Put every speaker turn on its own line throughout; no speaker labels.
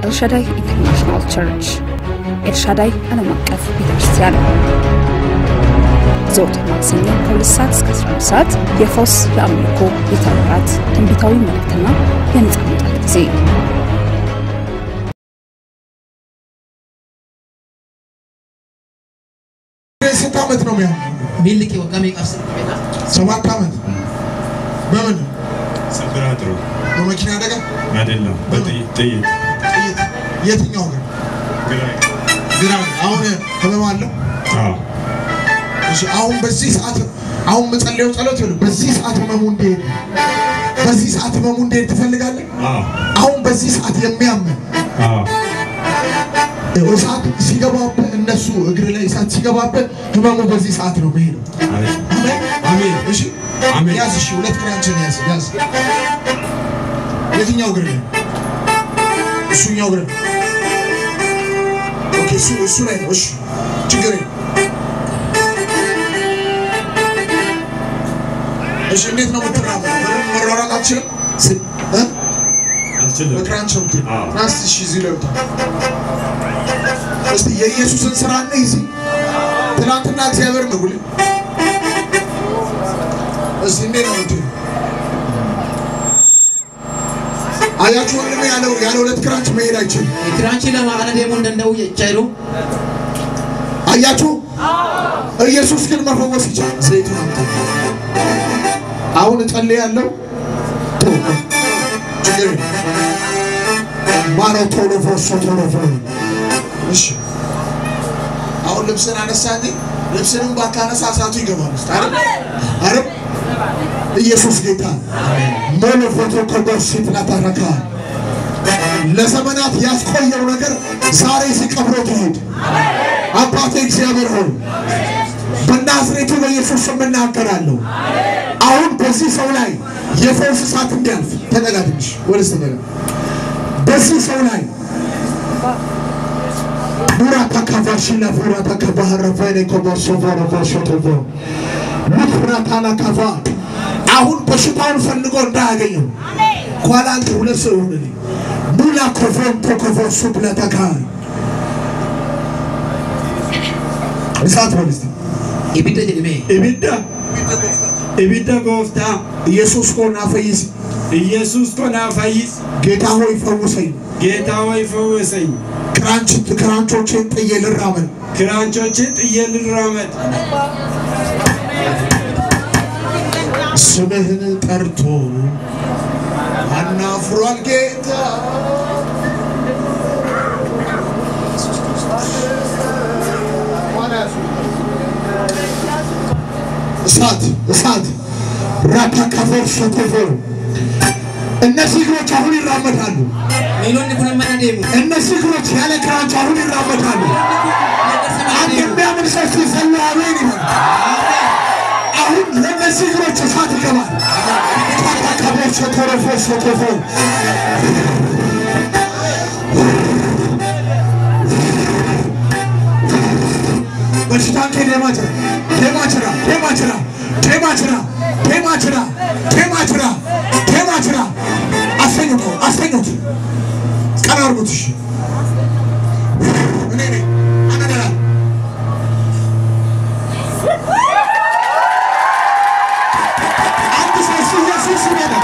ኤልሻዳይ ኢንተርናሽናል ቸርች ኤልሻዳይ ዓለም አቀፍ ቤተክርስቲያን ዘወትር ማክሰኞ ከሁለት ሰዓት እስከ 11 ሰዓት የፈውስ፣ የአምልኮ፣ የተአምራት፣ ትንቢታዊ መልእክትና የነጻ መውጣት ጊዜ
ስንት ዓመት ነው የሚሆን?
miilli kee waggaa meeqaaf sirrii beekaa?
ሰባት ዓመት በምን
ስብራት ነው
በመኪና አደጋ
አይደለም፣ በጥይት ጥይት
ጥይት የትኛው ግን
ግራ
ግራ አሁን ህመም አለው
አዎ
እሺ አሁን በዚህ ሰዓት አሁን መጸለየው ጸሎት ይሁን በዚህ ሰዓት ህመሙ እንዲሄድ በዚህ ሰዓት ህመሙ እንዲሄድ ትፈልጋለህ
አዎ
አሁን በዚህ ሰዓት የሚያምን
አዎ
እሳት ሲገባብህ እነሱ እግር ላይ እሳት ሲገባብህ ህመሙ በዚህ ሰዓት ነው መሄደው
አሜን
አሜን
አሜን
እሺ
አሜን።
ያዝ እሺ ሁለት ክራንችን ያዝ ያዝ የትኛው እግር ላይ እሱኛው እግር ላይ ኦኬ እሱ እሱ ላይ ነው እሺ ችግር የለም እሺ እንዴት ነው የምትራመደው በደንብ መሯሯጥ አትችልም ስ- እ?
አልችልም
በክራንች ነው የምትሄድ
አዎ።
ናስ እሺ እዚህ ላይ ውጣ እስቲ የኢየሱስን ስራ እና እዚህ ትናንትና እግዚአብሔር ነው ጉልህ እስቲ እንዴት ነው የምትሄድ አያችሁ ወንድሜ ያለው ያለ ሁለት ክራንች መሄድ አይችልም
Kiraanchii lama ana deemuu hin danda'u jechaa jiru.
አያችሁ ኢየሱስ ግን መፈወስ ይችላል ዘይቱን አምጣ አሁን እጸልያለሁ ቶ ችግር የለም። ማኖ ቶሎ ፎሶ ቶሎ ፎ እሺ አሁን ልብስን አነሳ እንጂ ልብስንም ባታነሳ እሳቱ ይገባል ውስጥ አይደል አይደል ኢየሱስ ጌታ ሞሎ ፎቶ ኮዶርሲት ናታረካል ለዘመናት ያስቆየው ነገር ዛሬ ሲቀብሮ ትሄድ አባቴ እግዚአብሔር ሆይ በናዝሬቱ በኢየሱስ ስም እናገራለሁ። አሁን በዚህ ሰው ላይ የፈውስ እሳት እንዲያልፍ ተጠጋ፣ ትንሽ ወደስ ተጠጋ። በዚህ ሰው ላይ ቡራ ተካፋሽና ቡራ ተከባህረፈኔ ኮቦሶፎሮ ኮሾቶፎ ምፍራታና ካፋ አሁን በሽታውን ፈልጎ እንዳያገኘው ኋላ አንተ ሁለት ሰው ይሆንልኝ ሙላ ኮፎን ተኮፎሱ ብለተካይ እሳት በል እስቲ
Ibidda jedhamee.
ibidda
ibidda gooftaa
ኢየሱስ ኮና ፈይስ
ኢየሱስ ኮና ፈይስ
ጌታ ሆይ ፈውሰኝ
ጌታ ሆይ ፈወሰኝ
ክራንች ክራንቾችን ጥዬ ልራመድ
ክራንቾችን ጥዬ ልራመድ
ስምህን ጠርቶ አናፍሯል ጌታ እሳት እሳት ራታ ከፎር ሸቶፎ እነዚህ እግሮች አሁን ይራመዳሉ
Miilonni kun amma na deemu.
እነዚህ እግሮች ያለ ክራንች አሁን ይራመዳሉ
Gargaarsa mana
አንድ
deemu.
የሚያምን ሰው ሲዘሉ አሜን ይበል አሁን ለእነዚህ እግሮች እሳት ይገባል ታታካቦች ሸቶረፎ ሸቶፎ በሽታንኬ ዴማችራ ዴማችራ ዴማችራ ዴማችራ ዴማችራ ዴማችራ ዴማችራ አስተኙት አስተኙት ቀና አርጉት እሺ እኔ ነኝ አነደራ አንድ ሰው እሱ ኢየሱስ ይበላል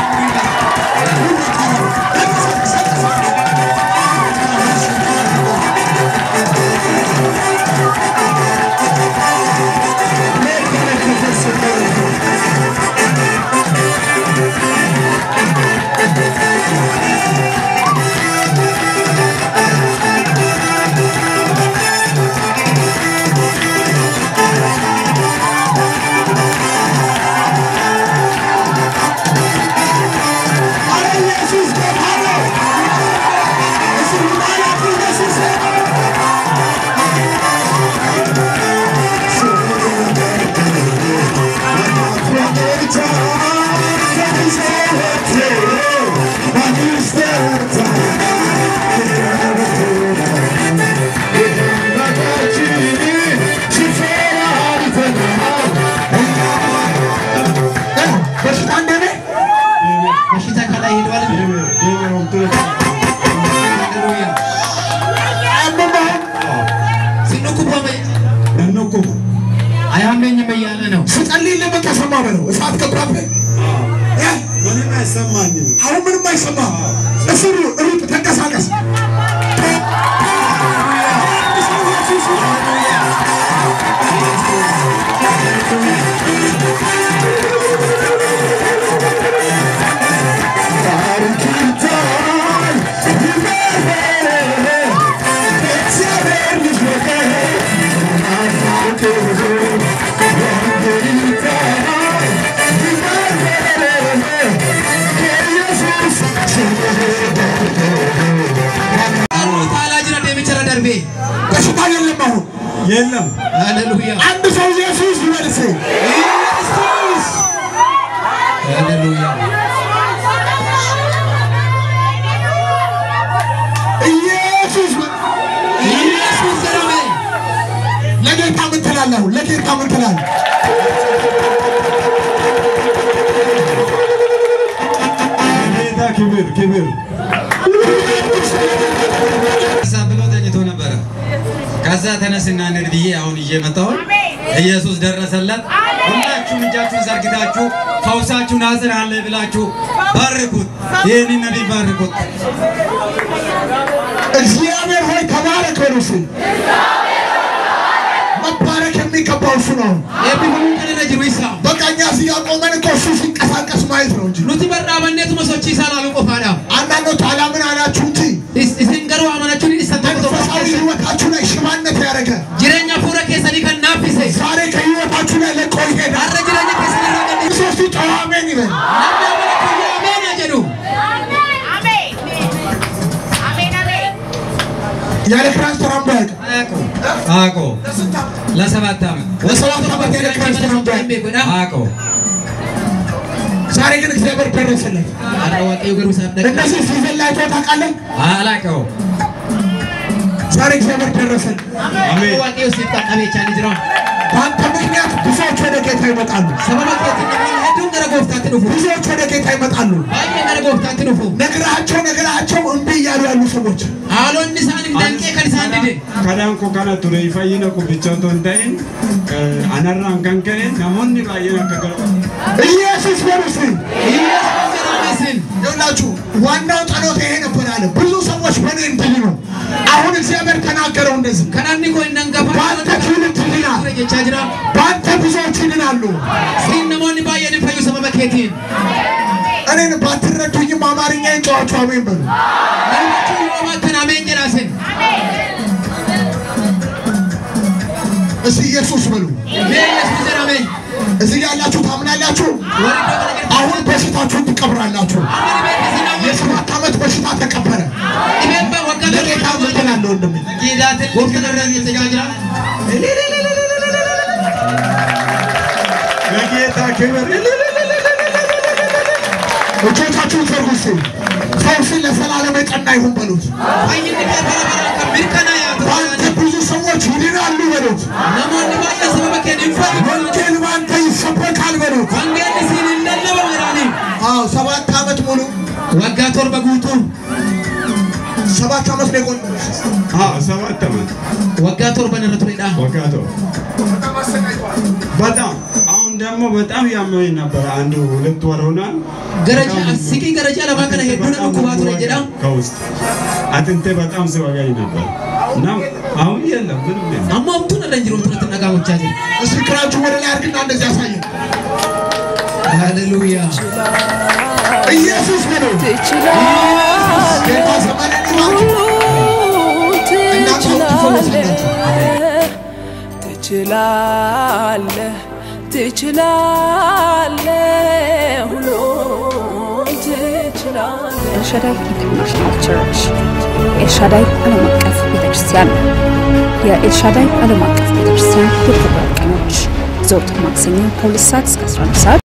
አረ ኢየሱስ ጌታ ነው። እሱ ማለት ኢየሱስ ነው። በሽታ እንደኔ
Bashita kana hidwal. Hallelujah.
አይሰማኝም።
አሁን ምንም አይሰማም። እስሩ ሩጥ፣ ተንቀሳቀስ።
ታላጅራ ደሚቸራ ደርቤ
በሽታ የለም አሁን
የለም
ሃሌሉያ
አንድ ሰው ኢየሱስ ይበልስ።
ኢየሱስ ሃሌሉያ
ኢየሱስ
ኢየሱስ ዘራሜ
ለጌታ ምን ትላለህ? አሁን ለጌታ ምን ትላለህ?
ጌታ ክብር ክብር
ከዛ ብሎ ተኝቶ ነበረ። ከዛ ተነስና እንሂድ ብዬ አሁን እየመጣሁ ኢየሱስ ደረሰለት። ሁላችሁም እጃችሁን ዘርግታችሁ ፈውሳችሁን አጽናለ ብላችሁ ባርኩት። ይህንን ነቢይ ባርኩት።
እግዚአብሔር ሆይ ተባረክ በሉ እስኪ። መባረክ የሚገባው እሱ ነው።
ኤቢሁን ከነነ ጅሩ ይሳ
በቃ እኛ እዚህ ያቆመን እኮ እሱ ሲንቀሳቀስ ማየት ነው እንጂ
ኑቲ በራበኔቱ መሶቺ ይሳላሉ ቆፋዳ
አንዳንዶች አላምን አላችሁ እንጂ
isin garuu amanachuun
መንፈሳዊ
isan
ህይወታችሁ ላይ ሽባነት ያደረገ
jireenya fuula keessanii kan naaffise
ዛሬ ከህይወታችሁ ላይ ለቆ ይሄዳል።
har'a jireenya keessanii irraa gadi
ሶስቱ ጨዋ አሜን ይበል።
namni amanatu yaa ameena jedhu
ያለ ክራንስ ተራምዶ ያውቅ
አቆ አቆ ለሰባት ዓመት
ለሰባት ዓመት ያለ ክራንስ ተራምዶ ያውቅ
አቆ
ዛሬ ግን እግዚአብሔር ደረሰለት።
har'a waaqayyo garuu isaaf dhaqa
እነዚህ ሲዘን ላይ ታውቃለህ?
አላቀው
ዛሬ እግዚአብሔር ደረሰለት።
waaqayyo siif qaqqabeechaa ni jira
በአንተ ምክንያት ብዙዎች ወደ ጌታ ይመጣሉ።
sababa keetiin namoonni hedduun gara gooftaatti dhufu
ብዙዎች ወደ ጌታ ይመጣሉ።
baay'ee gara gooftaatti dhufu
ነግራቸው ነግራቸው እምቢ እያሉ ያሉ ሰዎች
haalonni isaaniif danqee kan isaan dide
kadhaan koo kana ture fayyina qubbicha otoo hin ta'in anarraan kan ka'e namoonni baay'een akka gara
ኢየሱስ በርስ
Yesuus jedhamesin
ይላችሁ ዋናው ጸሎት ይሄ ነበር አለ። ብዙ ሰዎች በእኔ እንዲህ ነው። አሁን እግዚአብሔር ተናገረው እንደዚህ
kananni koo hin hangafa
በአንተ ትውልድ ይድናል፣
ture jechaa jira
በአንተ ብዙዎች ይድናሉ።
siin namoonni baay'een hin fayyu sababa keetiin
እኔን ባትረዱኝም አማርኛዬን ጨዋችሁ አሜን በሉ።
Namni yoo baattan ameen jedhaasin
እስቲ ኢየሱስ በሉ።
mee Yesuus jedhame
እዚህ ያላችሁ ታምናላችሁ?
warri iddoo kana keessa
አሁን በሽታችሁን ትቀብራላችሁ።
amma dhibeen isin hawwaatu
የሰባት ዓመት በሽታ ተቀበረ።
dhibeen baa waggaa
ለጌታ ምን ትላለህ ወንድሜ?
giidaatiin gooftaan irraa jechaa jira
ለጌታ ክብር
እጆቻችሁን ዘርጉ እስቲ። ፈውስን ለዘላለም የጸና ይሁን በሉት።
fayyinni kee bara baraan kan mirkanaa'aa
በአንተ
ta'u
ብዙ ሰዎች ይድናሉ በሉት።
namoonni baay'een sababa keen hin fayyu
ወንጌል በአንተ ይሰበካል በሉት።
wangeelli siin hin lallabamu jedhaanii
አዎ ሰባት ዓመት ሙሉ
waggaa torba guutuu
ሰባት ዓመት ነው የቆየው።
ሰባት ዓመት
waggaa torban irra turedha
ወጋቶ በጣም አሁን ደግሞ በጣም ያመኝ ነበር። አንድ ሁለት ወር ሆኗል።
gara ja'a siqii gara ja'a lamaa kana hedduu na dhukkubaa ture jedha
ከውስጥ አጥንቴ በጣም ሲወጋኝ ነበር እና አሁን የለም ምንም የለም።
amma homtuun irra hin jiru tunatti dhagaamachaa jiru
እስቲ እግራችሁ ወደ ላይ አድርግና እንደዚህ ያሳየን።
ሃሌሉያ
ኢየሱስ በሉ። ጌታ ዘመንን ይባርክ።
ትችላለህ ትችላለህ ሁሉን ትችላለህ
ኤልሻዳይ ኢንተርናሽናል ቸርች ኤልሻዳይ ዓለም አቀፍ ቤተክርስቲያን የኤልሻዳይ ዓለም አቀፍ ቤተክርስቲያን የፕሮግራም ቀኖች ዘወትር ማክሰኞ ከሁለት ሰዓት እስከ 11 ሰዓት